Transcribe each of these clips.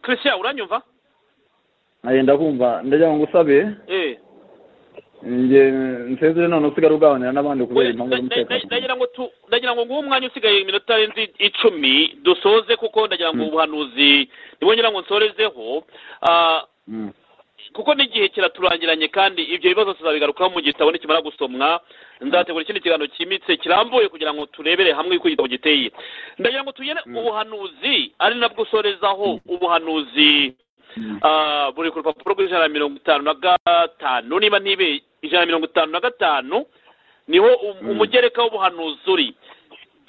christian uranyumva ndakumva ndagira ngo usabe eee njye nsezere none usigare uganira n'abandi kubera impamvu z'umutekano ndagira ngo tu ndagira ngo nguhe umwanya usigaye iminota irenze icumi dusoze kuko ndagira ngo ubuhanuzi nibo ngira ngo nsorezeho Ah, Mm. kuko n'igihe kiraturangiranye kandi ibyo bibazo tuzabigarukaho mu gitabo nikimara gusomwa nzategura ikindi kiganiro cyimbitse kirambuye kugira ngo turebere hamwe uko igitabo giteye ndagira ngo tugere ubuhanuzi ari nabwo usorezaho ubuhanuzi ah, buri ku rupapuro rw'ijana na mirongo itanu na gatanu niba ntibe ijana na mirongo itanu na gatanu niho um- umugereka w'ubuhanuzi uri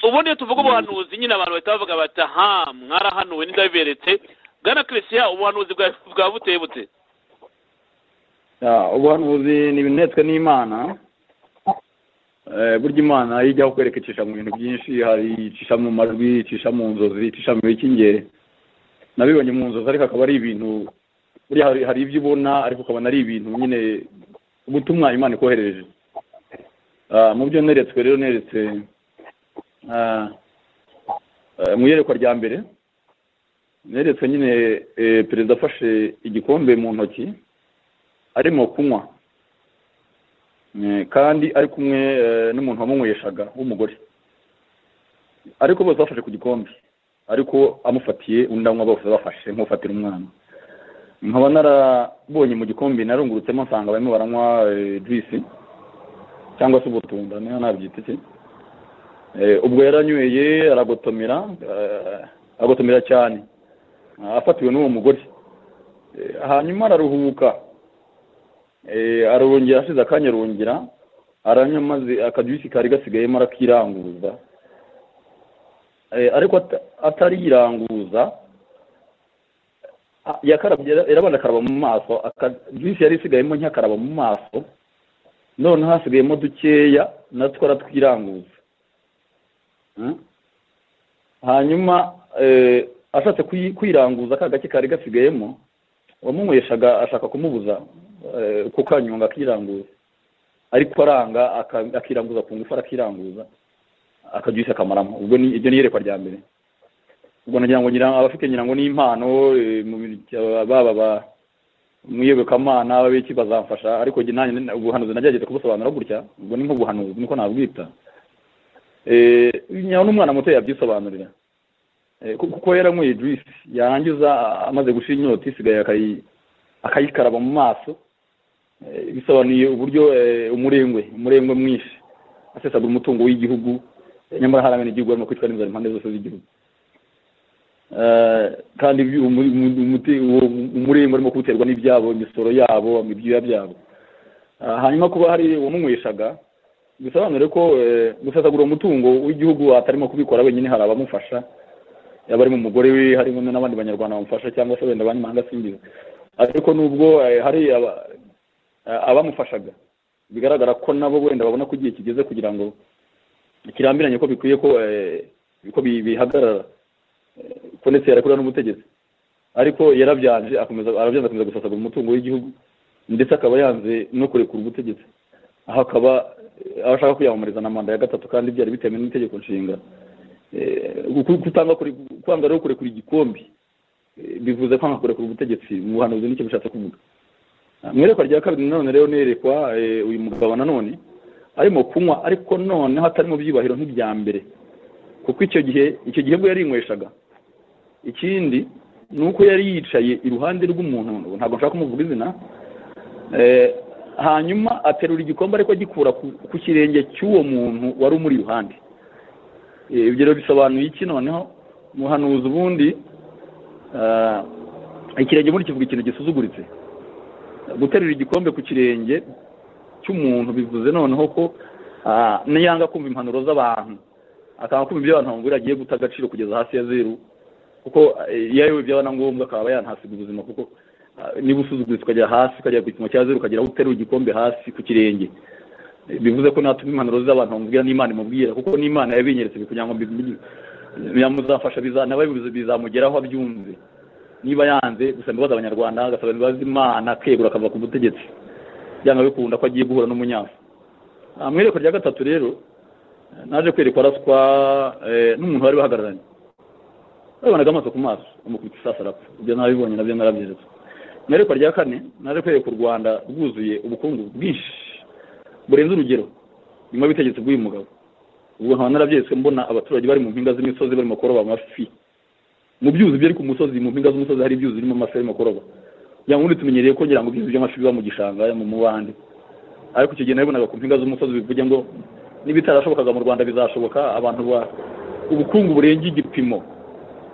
ubundi iyo tuvuga ubuhanuzi nyine abantu bahita bavuga bati aha mwarahanuwe n'indabiberetse bwana christian ubuhanuzi bwa- bwa buteye bute Ah, ubuhanuzi ni ibinetwe n'imana Eh, burya imana yo ijyaho kwereka icisha mu bintu byinshi hari icisha mu majwi icisha mu nzozi icisha mu bikingere nabibonye mu nzozi ariko akaba ari ibintu burya hari hari ibyo ubona ariko ukabona ari ibintu nyine ubutumwa imana ikohereje Ah, mu byo neretswe rero neretse ah, eh, mu iyerekwa rya mbere neretswe nyine eh, perezida afashe igikombe mu ntoki arimo kunywa Eh, kandi ari kumwe eh, n'umuntu wamunyweshaga w'umugore ariko bose bafashe ku gikombe ariko amufatiye undi anywa bose bafashe nk'ufatira umwana nkaba narabonye mu gikombe narungurutsemo nsanga barimo baranywa eh, juice cyangwa se ubutunda niho nabyita iki Eh, ubwo yaranyweye aragotomera eh, aragotomera cyane Ah, afatiwe n'uwo mugore Eh, hanyuma araruhuka Eh, arongera ashize akanya arongera aranywa maze akajuisi kari gasigayemo arakiranguza Eh, ariko ata- atariranguza ah, yakarabye yarabanza akaraba mu maso akajuisi yari isigayemo ntiyakaraba mu maso none hasigayemo dukeya natwo aratwiranguza Mm. hanyuma eh, ashatse kwi- kwiranguza ka gake kari gasigayemo wamunyweshaga ashaka kumubuza eh, kukanyonga akiranguza ariko aranga aka- akiranguza ku ngufu arakiranguza akajusi akamaramo ubwo ni iryo ni iyerekwa rya mbere ubwo nagira ngo ngira abafite ngira ngo n'impano eh, mu bintu- baba ba mu iyobokamana ababiki bazamfasha ariko njye nanjye nina- ubuhanuzi nagerageza kubusobanura gutya ubwo ni nk'ubuhanuzi niko nabwita eh, nyawe n'umwana muto yabyisobanurira Eh, ku- kuko yaranyweye juice yarangiza a- amaze gushira inyota isigaye akayi- akayikaraba mu maso Eh, bisobanuye uburyo eh, umurengwe umurengwe mwinshi asesagura umutungo w'igihugu eh, nyamara hari abenegihugu barimo kwicwa n'inzara impande zose z'igihugu Eh, kandi ibyo- umu- umu- umuti- uwo- umurengwe arimo kuwuterwa n'ibyabo imisoro yabo ibyuya byabo Ah, hanyuma kuba hari uwamunyweshaga bisobanure ko eh, gusesagura umutungo w'igihugu atarimo kubikora wenyine hari abamufasha yaba ari mu mugore we harimo n'abandi banyarwanda bamufasha cyangwa se wenda abanyamahanga singiza ariko nubwo eh, hari aba- eh, abamufashaga bigaragara ko nabo wenda babona ko igihe kigeze kugira ngo kirambiranye ko bikwiye ko eh, ko bi- bihagarara Eh, ko ndetse yarakorera n'ubutegetsi ariko yarabyanje akomeza arabyanze akomeza gusasagura umutungo w'igihugu ndetse akaba yanze no kurekura ubutegetsi aho akaba eh, aho ashaka kwiyamamariza na manda ya gatatu kandi byari bitemewe n'itegeko nshinga Eh, ku- kutanga kure- kwanga rero kurekura igikombe eh, bivuze kwanga kurekura ubutegetsi mu buhanuzi nicyo bishatse kuvuga Ah, mu iyerekwa rya kabiri nanone rero nerekwa eh, uyu mugabo nanone arimo kunywa ariko noneho atari mu byubahiro nk'ibya mbere kuko icyo gihe icyo gihe bwo yarinyweshaga ikindi ni uko yari yicaye iruhande rw'umuntu ntabwo nshaka kumuvuga izina eh, hanyuma aterura igikombe ariko agikura ku- ku kirenge cy'uwo muntu wari umuri iruhande Eh, ibyo rero bisobanuye iki noneho umuhanuzi ubundi ah, ikirenge muri kivuga ikintu gisuzuguritse guterura igikombe ku kirenge cy'umuntu bivuze noneho ko ah, niyanga kumva impanuro z'abantu akanga kumva ibyo abantu bamubwira agiye guta agaciro kugeza hasi ya zeru kuko eh, iyo ayobewe byaba na ngombwa akaba yanahasiga ubuzima kuko ah, niba usuzuguritse ukajya hasi ukajya ku gipimo cya zeru ukagera aho uterura igikombe hasi ku kirenge Eh, bivuze ko natumva impanuro z'abantu bamubwira n'imana imubwira kuko n'imana yabinyeretse kugira ngo mbi- yamuzafasha biza- nawe bizamugeraho abyumve niba yanze gusa imbabazi abanyarwanda agasaba imbabazi imana akegura akava ku butegetsi byanga bikunda ko agiye guhura n'umunyafu Ah, mu iyerekwa rya gatatu rero naje kwerekwa araswa eh, n'umuntu bari bahagararanye wabonaga amaso ku maso amukubita isasu arapfa ibyo nabibonye nabyo narabyeretse mu iyerekwa rya kane nari kwereka u rwanda rwuzuye ubukungu bwinshi burenze urugero nyuma y'ubutegetsi bw'uyu mugabo ubwo nkaba narabyeretse mbona abaturage bari mu mpinga z'imisozi barimo kuroba amafi mu byuzi byari ku musozi mu mpinga z'umusozi hari ibyuzi birimo amafi arimo kuroba ya wundi tumenyereye ko ngira ngo ibyuzi by'amafi biba mu gishanga mu mubande ariko icyo gihe nabibonaga ku mpinga z'umusozi bivuge ngo n'ibitarashobokaga mu rwanda bizashoboka abantu ba ubukungu burenga igipimo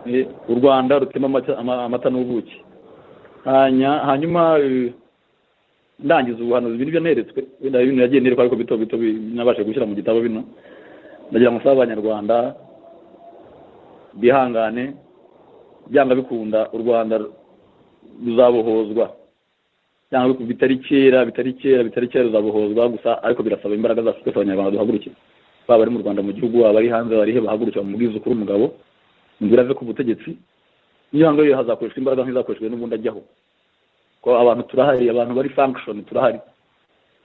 Eh, u rwanda rutema amata- ama- amata n'ubuki Hanya- hanyuma eh, ndangiza ubuhanuzi bino byo neretswe wenda bino yagiye nereka ariko bito bito bi- nabashije gushyira mu gitabo bino ndagira ngo nsabe abanyarwanda bihangane byanga bikunda u rwanda ruzabohozwa cyangwa biku- bitari kera bitari kera bitari kera ruzabohozwa gusa ariko birasaba imbaraga zacu twese abanyarwanda duhagurukire baba bari mu rwanda mu gihugu baba bari hanze barihe bahagurukira bamubwize ukuri umugabo inzira ave ku butegetsi niyo ngo hazakoreshwa imbaraga nk'izakoreshejwe n'ubundi ajyaho ko abantu turahari abantu bari function turahari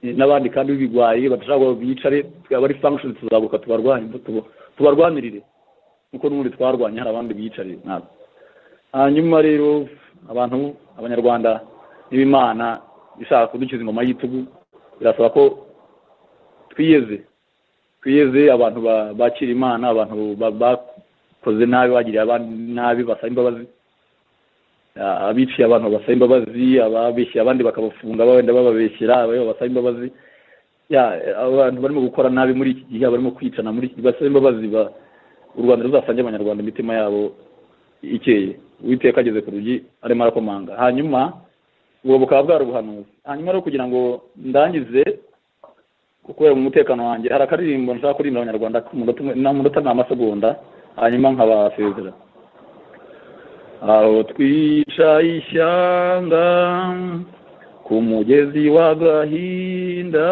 Eh, n'abandi kandi b'ibigwayi badashaka ngo bicare twe bari function tuzaguruka tubarwanye tubo- tubarwanirire kuko n'ubundi twarwanye hari abandi biyicariye ntabwo hanyuma rero abantu abanyarwanda n'ibimana ishaka kudukiza ingoma y'itugu birasaba ko twiyeze twiyeze abantu ba- bakira imana abantu ba- bakoze nabi bagiriye abandi nabi basaba imbabazi Ah, abiciye abantu basaba imbabazi ababeshye abandi bakabafunga wenda bababeshyera abandi basaba imbabazi Ya, eh, abantu barimo gukora nabi muri iki gihe barimo kwicana muri iki gihe basaba imbabazi ba- u rwanda ruzasange abanyarwanda imitima yabo ikeye uwiteka ageze ku rugi arimo arakomanga hanyuma ubwo bukaba bwari ubuhanuzi hanyuma rero kugira ngo ndangize kubera umutekano wanjye hari akaririmbo nshaka kuririmbira abanyarwanda ku munota umwe- na- munota ni amasegonda hanyuma nkabasezera aho twica ishyanga ku mugezi wa gahinda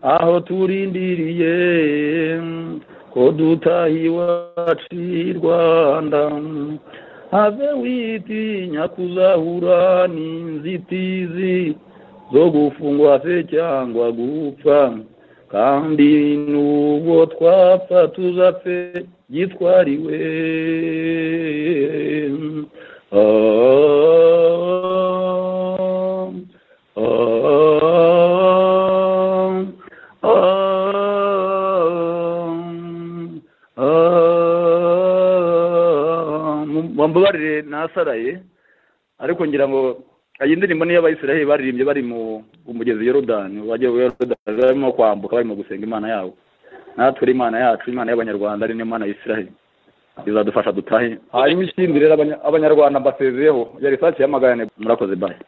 aho turindiriye ko dutahiwa rwanda have witinya kuzahura n'inzitizi zo gufungwa se cyangwa gupfa kandi n'ubwo twapfa tuzapfe gitwariwe Ah, ah, ah. Ah, mumbabarire nasaraye ariko ngira ngo iyi ndirimbo niyo abayisiraheli baririmbye bari mu umugezi yorodani bajya yorodani barimo kwambuka barimo gusenga imana yabo natwe uri imana yacu imana y'abanyarwanda ari n'imana y'isiraheli izadufasha dutahe hanyuma ikindi rero abanya- abanyarwanda mbasezeyeho yari sake yamagane murakoze bayi